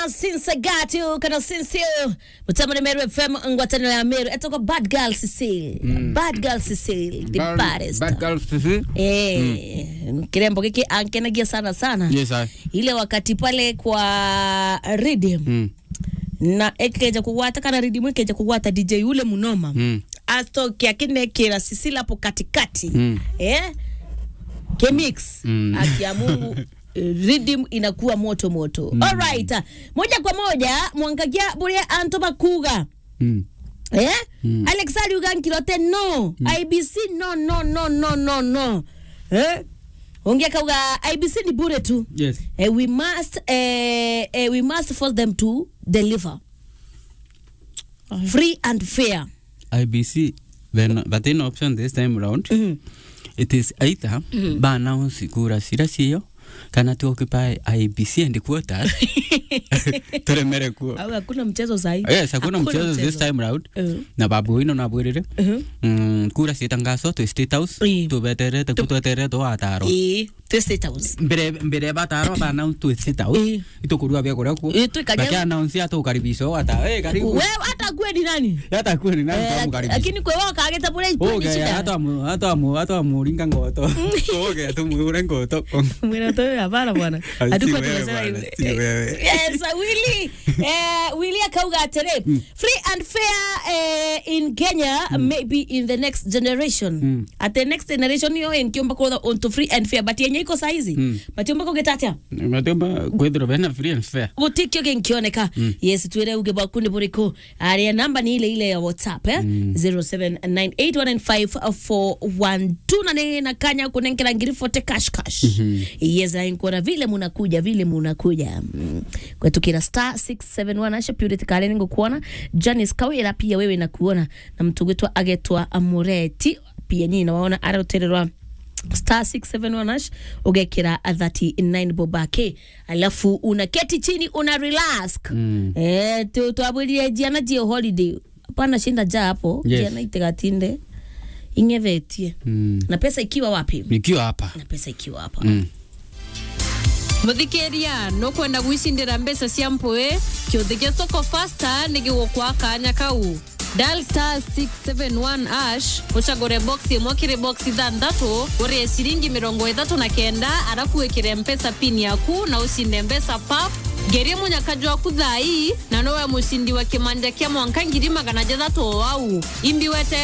sinsagatu kana sinsio mutamani meru fm ngwataniro ya meru etoko bad girl Cecile bad girl Cecile the baddest Bad girls sisi. eh kirembo kiki ankenagia sana sana Yes, I. ile wakati pale kwa rhythm Mm. na ekeja kugwata kana rhythm ekeja kugwata DJ ule munoma Mm. atoke akinekera Cecile hapo katikati Mm. eh kemix Mm. akia Mungu eh, rhythm inakuwa moto moto mm. alright moja kwa moja mwangagia buria anto bakuga Mm. eh mm. Alex Aliuga nkirote no mm. IBC no no no no no no eh ongea kauga IBC ni bure tu Yes. eh, we must eh, eh, we must force them to deliver free and fair IBC, then, but in option this time around, Mhm. it is either ba announce kura cira ciyo kana tu occupy IBC and quarters turemere kuo au hakuna mchezo sahi yes hakuna mchezo this time round Eh. na babu ino nabwirire Mhm. mm, kura citangazo twi state house Ĩ. tubeterete ku tweterete wataro eh twi state house mbere mbere bataro ba announce twi state house Ĩ. itukurua bia kuria kuo Ĩ, twikaria- Baki announce atu karibisho wata eh karibu wewe hata kwe ni nani hata kweli nani Eh, tamukaribisha lakini kwe wao kageta bure Oge, ni shida hata mu hata mu hata muringa ngoto. Oge, tu muure ngoto. Mwena toyo hapana bwana. Ai, si Hatukuwa wewe tunasema bwana, hivyo. si wewe. Yes, Willy. Eh, Willy akauga atere. Free and fair eh, in Kenya maybe in the next generation. Mm. At the next generation yo enkiomba kwa onto free and fair but yenye iko saizi. Mm. But yomba ko getatia. Matemba kwethira bena free and fair. gutikio genkioneka yes twire uge bakundi buriko aria namba ni ile ile ya whatsapp eh? 0798195412 na ni na kanya kunenkela ngiri fote cash cash yes na nkona vile munakuja vile munakuja mm. kwetu kila star 671 asha purity kale ningo kuona Janice Kawira pia wewe nakuona na mtu gwitwa agetwa Amureti pia nyinyi nawaona arotererwa star 671 hash ugekira 39 bobake alafu unaketi chini una relax Mm. eh tu twabwirie jiana jio holiday hapana shinda ja hapo Yes. jiana itegatinde ingevetie Mm. na pesa ikiwa wapi Nikiwa hapa. na pesa ikiwa hapa Mm. muthikiria nukwenda gwicindira mbeca cia mpui kiuthi gia soko fasta nigigukwa kanya kau dial star 671 ash ucagure box imwe kiri box ithanthatu urie ciringi mirongo ithatu na kenda arafu wikire mpesa pin yaku na ucinde mbeca pap ngerie munyakaju waku thai na nowe mucindi wa kimanja kia mwanka ngiri magana jathatu o wau imbi wete